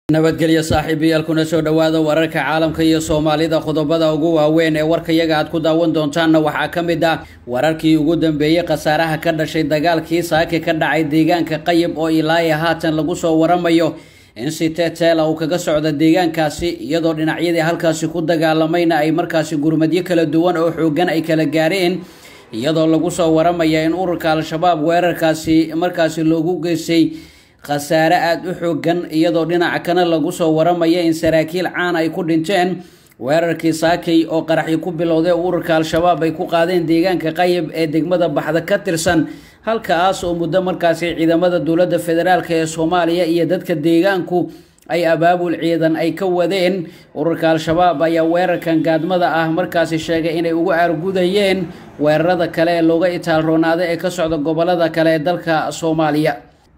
nabadgelyo saaxiibayaal kuna soo dhowaada wararka caalamka iyo soomaalida qodobada ugu waaweyn ee warkayaga aad ku daawan doontaanna waxaa ka mid ah wararkii ugu dambeeyey khasaaraha ka dhashay dagaalkii saaki ka dhacay deegaanka qayib oo ilaaya haatan lagu soo waramayo in si teteela uu kaga socda deegaankaasi iyadoo dhinacyadii halkaasi ku dagaalamayna ay markaasi gurmadyo kala duwan oo xoogan ay kala gaareen iyadoo lagu soo waramaya in ururka al-shabaab weerarkaasi markaasi loogu geystay khasaare aada u xoogan iyadoo dhinaca kana lagu soo waramaya in saraakiil caan ay ku dhinteen weerarkii saakay oo qaraxyo ku bilowday ururka al-shabaab ay ku qaadeen deegaanka qayib ee degmada baxda ka tirsan halkaas oo muddo markaasi ciidamada dowladda federaalk ee soomaaliya iyo dadka deegaanku ay abaabul ciidan ay ka wadeen ururka al-shabaab ayaa weerarkan gaadmada ah markaasi sheegay inay ugu aargudayeen weerarada kale ee looga itaalroonaaday ee ka socda gobolada kale ee dalka soomaaliya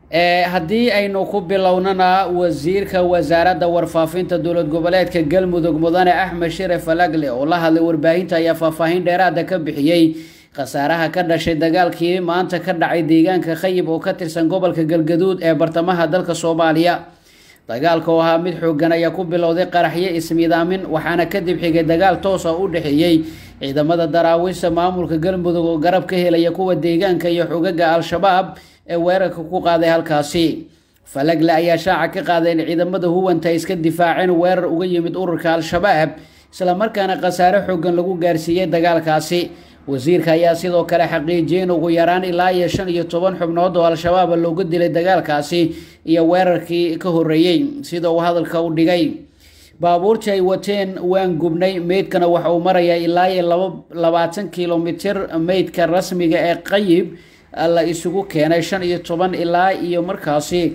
haddii aynu ku bilownana wasiirka wasaaradda warfaafinta dowlad goboleedka galmudug mudane axmed shire falagle oo la hadlay warbaahinta ayaa faahfaahin dheeraada ka bixiyey khasaaraha ka dhashay dagaalkii maanta ka dhacay deegaanka khayib oo ka tirsan gobolka galgaduud ee bartamaha dalka soomaaliya dagaalka oo ahaa mid xoogan ayaa ku bilowday qaraxyo ismiidaamin waxaana kadib xigay dagaal toosa u dhexeeyey ciidamada daraawiista maamulka galmudug oo garab ka helaya kuwa deegaanka iyo xogaga al-shabaab ee weerarka ku qaaday halkaasi falagle ayaa shaaca ka qaaday in ciidamada huwanta iska difaaceen weerar uga yimid ururka al-shabaab islamarkaana khasaare xoogan lagu gaarsiiyey dagaalkaasi wasiirka ayaa sidoo kale xaqiijiyey in ugu yaraan ilaa iyo shan iyo toban xubnood oo al-shabaaba looga dilay dagaalkaasi iyo weerarkii ka horreeyey sida uu hadalka u dhigay baabuurtii ay wateen waan gubnay meydkana waxa uu marayaa ilaa iyo laba labaatan kilomitir meydka rasmiga ee qayib la isugu keenay shan iyo toban ilaa iyo markaasi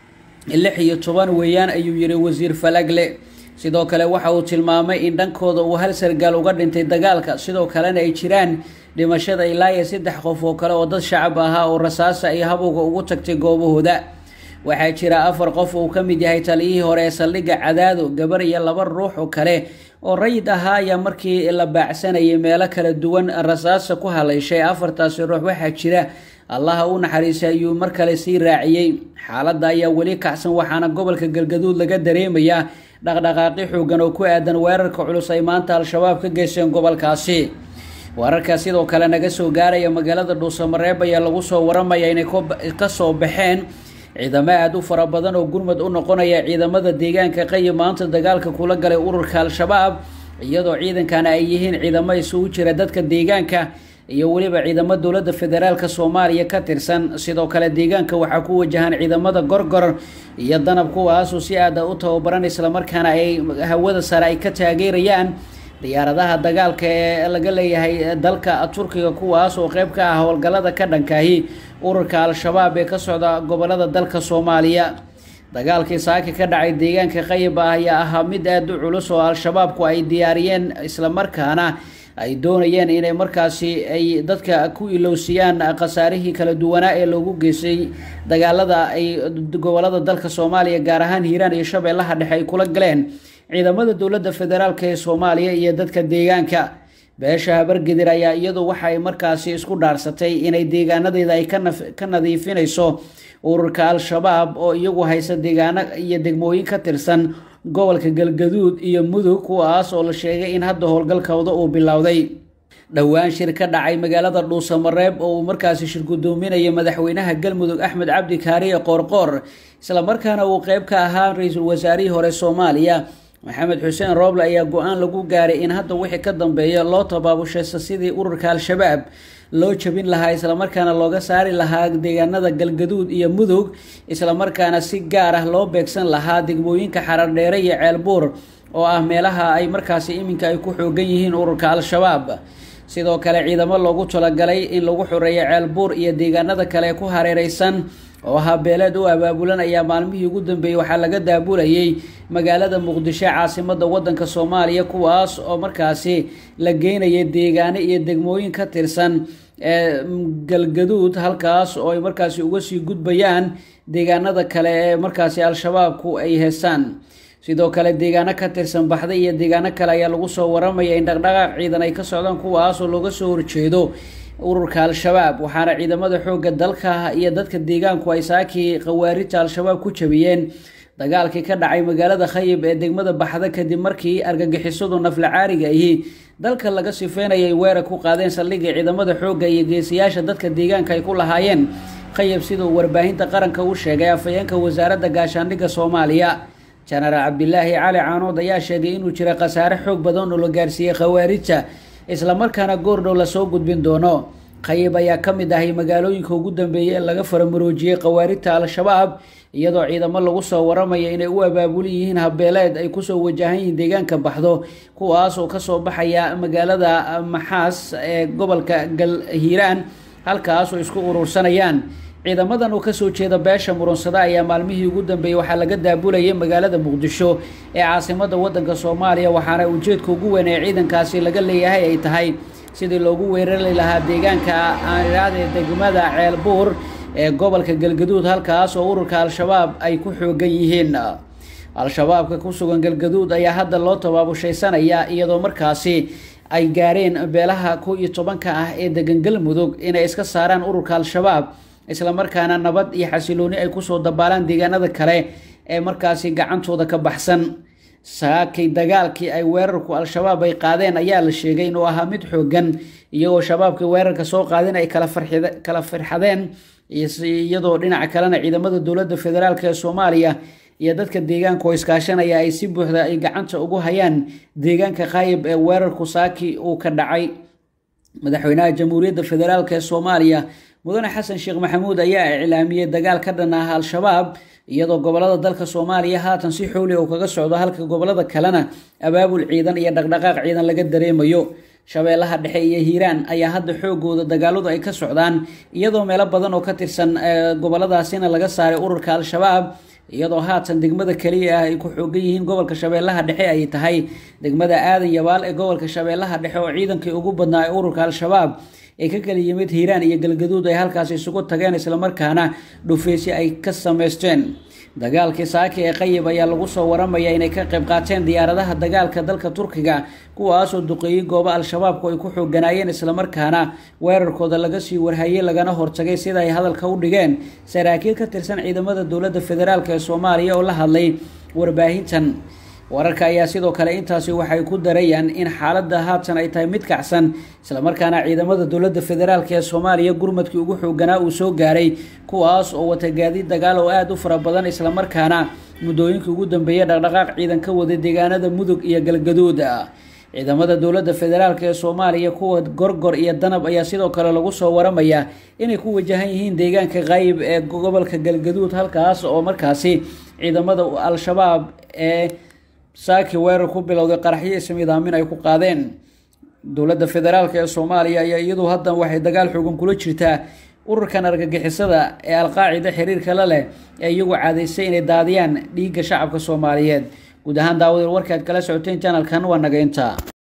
lix iyo toban weeyaan ayuu yihi wasiir falagle sidoo kale waxa uu tilmaamay in dhankooda uu hal sargaal uga dhintay dagaalka sidoo kalena ay jiraan dhimashada ilaa iyo saddex qof oo kale oo dad shacab ahaa oo rasaasa iyo habowga ugu tagtay goobahooda waxaa jira afar qof uu ka mid yahay taliyihii hore ee saldhigga cadaado gabar iyo laba ruux oo kale oo rayid ahaa ayaa markii la baacsanayay meelo kala duwan rasaasa ku haleyshay afartaasi ruux waxaa jira allaha u naxariisay ayuu mar kale sii raaciyey xaaladda ayaa weli kacsan waxaana gobolka galgaduud laga dareemayaa dhaqdhaqaaqi xoogan oo ku aadan weerarka culus ay maanta al-shabaab ka geysteen gobolkaasi wararka sidoo kale naga soo gaaraya magaalada dhuusamareeb ayaa lagu soo waramaya inay ka soo baxeen ciidamo aada u fara badan oo gurmad u noqonaya ciidamada deegaanka qayib maanta dagaalka kula galay ururka al-shabaab iyadoo ciidankana ay yihiin ciidamo isugu jira dadka deegaanka iyo weliba ciidamo dowladda federaalka soomaaliya ka tirsan sidoo kale deegaanka waxaa ku wajahaan ciidamada gorgor iyo danab kuwaasoo si aada u tababaran islamarkaana ay hawada sare ay ka taageerayaan diyaaradaha dagaalka ee laga leeyahay dalka turkiga kuwaas oo qeyb ka ah howlgallada ka dhankaahi ururka al-shabaab ee ka socda gobolada dalka soomaaliya dagaalkii saaki ka dhacay deegaanka qayib ah ayaa ahaa mid aada u culus oo al-shabaabku ay diyaariyeen islamarkaana ay doonayeen inay markaasi ay dadka ku ilowsiyaan khasaarihii kala duwanaa ee loogu geystay dagaalada ay gobolada dalka soomaaliya gaar ahaan hiiraan iyo shabeellaha dhexe ay kula galeen ciidamada dowladda federaalk ee soomaaliya iyo dadka deegaanka beesha habargedir ayaa iyadu waxay markaasi isku dhaarsatay inay deegaanadeeda ay ka nadiifinayso ururka al-shabaab oo iyagu haysa deegaano iyo degmooyin ka tirsan gobolka galgaduud iyo mudug kuwaas oo la sheegay in hadda howlgalkooda uu bilowday dhowaan shir ka dhacay magaalada dhuusamareeb oo uu markaasi shir gudoominaya madaxweynaha galmudug axmed cabdi kaariye qoorqoor islamarkaana uu qeyb ka ahaa ra-iisul wasaarihii hore soomaaliya maxamed xuseen rooble ayaa go-aan lagu gaaray in hadda wixii ka dambeeya loo tabaabushaysto sidii ururka al-shabaab loo jabin lahaa islamarkaana looga saari lahaa deegaanada galgaduud iyo mudug islamarkaana si gaar ah loo beegsan lahaa degmooyinka xarardheere iyo ceelbuur oo ah meelaha ay markaasi iminka ay ku xoogan yihiin ururka al-shabaab sidoo kale ciidamo loogu talagalay in lagu xoreeyo ceelbuur iyo deegaanada kale ku hareereysan oo ahaa beeleed u abaabulan ayaa maalmihii ugu dambeeyey waxaa laga daabulayay magaalada muqdisho caasimada wadanka soomaaliya kuwaas oo markaasi la geynaya deegaano iyo degmooyin ka tirsan ee galgaduud halkaas oo ay markaasi uga sii gudbayaan deegaanada kale ee markaasi al-shabaabku ay heestaan sidoo kale deegaano ka tirsan baxday iyo deegaano kale ayaa lagu soo waramaya in dhaqdhaqaaq ciidan ay ka socdaan kuwaas oo looga soo horjeedo ururka al-shabaab waxaana ciidamada xoogga dalka iyo dadka deegaanku ay saakii khawaarijta al-shabaab ku jabiyeen dagaalkii ka dhacay magaalada khayib ee degmada baxda kadib markii argagixisadu nafla caariga ahi dalka laga sifeynayay weerar ku qaadeen saldhigga ciidamada xoogga iyo geesiyaasha dadka deegaanka ay ku lahaayeen khayib siduu warbaahinta qaranka u sheegay afhayeenka wasaaradda gaashaandhigga soomaaliya jenaraal cabdilaahi cali caanood ayaa sheegay inuu jira khasaare xoog badan oo la gaarsiiyey khawaarijta islamarkaana goordhow lasoo gudbin doono khayib ayaa ka mid ahay magaalooyinka ugu dambeeyay ee laga faramuroojiyey khawaarijta al-shabaab iyadoo ciidamo lagu soo waramaya inay u abaabuli yihiin habeeleed ay kusoo wajahan yihiin deegaanka baxdo kuwaas oo kasoo baxaya magaalada maxaas ee gobolka galhiiraan halkaas oo isku urursanayaan ciidamadan oo kasoo jeeda beesha murunsada ayaa maalmihii ugu dambeeyey waxaa laga daabulayay magaalada muqdisho ee caasimada wadanka soomaaliya waxaana ujeedka ugu weyn ee ciidankaasi laga leeyahay ay tahay sidii loogu weerari lahaa deegaanka aaniraadee degmada ceelbuur ee gobolka galgaduud halkaas oo ururka al-shabaab ay ku xoogan yihiin al-shabaabka ku sugan galgaduud ayaa hadda loo tabaabushaysanaya iyadoo markaasi ay gaareen beelaha kow iyo tobanka ah ee degan galmudug inay iska saaraan ururka al-shabaab islamarkaana nabad iyo xasilooni ay kusoo dabaalaan deegaanada kale ee markaasi gacantooda ka baxsan saakay dagaalkii ay weerarku al-shabaab ay qaadeen ayaa la sheegay inuu ahaa mid xoogan iyagoo shabaabkii weerarka soo qaadin ay kala firxadeen iyadoo dhinaca kalena ciidamada dowladda federaalk ee soomaaliya iyo dadka deegaanka oo iskaashanaya ay si buuxda ay gacanta ugu hayaan deegaanka qaayib ee weerarku saaki uu ka dhacay madaxweynaha jamhuuriyadda federaalk ee soomaaliya mudane xasan sheekh maxamuud ayaa iclaamiyey dagaal ka dhan ah al-shabaab iyadoo gobolada dalka soomaaliya haatan si xooli uu kaga socdo halka gobolada kalena abaabul ciidan iyo dhaqdhaqaaq ciidan laga dareemayo shabeellaha dhexe iyo hiiraan ayaa hadda xoogooda dagaaladu ay ka socdaan iyadoo meelo badan oo ka tirsan goboladaasina laga saaray ururka al-shabaab iyadoo haatan degmada keliya ah ay ku xoogan yihiin gobolka shabeellaha dhexe ay tahay degmada aadan yabaal ee gobolka shabeellaha dhexe oo ciidankii ugu badnaa ee ururka al-shabaab ee ka kala yimid hiiraan iyo galgaduud ay halkaas isugu tageen islamarkaana dhufeysyo ay ka sameysteen dagaalkii saaki ee qayib ayaa lagu soo waramaya inay ka qayb qaateen diyaaradaha dagaalka dalka turkiga kuwaasoo duqeeyey goobo al-shabaabku ay ku xooganaayeen islamarkaana weerarkooda laga sii warhayey lagana hortagay sida ay hadalka u dhigeen saraakiil ka tirsan ciidamada dowladda federaalk ee soomaaliya oo la hadlay warbaahintan wararka ayaa sidoo kale intaasi waxay ku darayaan in xaaladda haatan ay tahay mid kacsan islamarkaana ciidamada dowladda federaalk ee soomaaliya gurmadkii ugu xooganaa uu soo gaaray kuwaas oo wata gaadiid dagaal oo aada u fara badan islamarkaana muddooyinkii ugu dambeeyay dhaqdhaqaaq ciidan ka waday deegaanada mudug iyo galgaduud ciidamada dowladda federaalk ee soomaaliya kuwa gorgor iyo danab ayaa sidoo kale lagu soo waramayaa inay ku wajahan yihiin deegaanka qaayib ee gobolka galgaduud halkaas oo markaasi ciidamada al-shabaab ee saaki weerar ku bilowday qaraxyo ismiidaamin ay ku qaadeen dowladda federaalk ee soomaaliya ayaa iyadu haddan waxay dagaal xoogan kula jirtaa ururkan argagixisada ee alqaacida xiriirka la leh ee iyagu caadaystay inay daadiyaan dhiigga shacabka soomaaliyeed guud ahaan daawadeel warkaad kala socoteen janalkan waa nageynta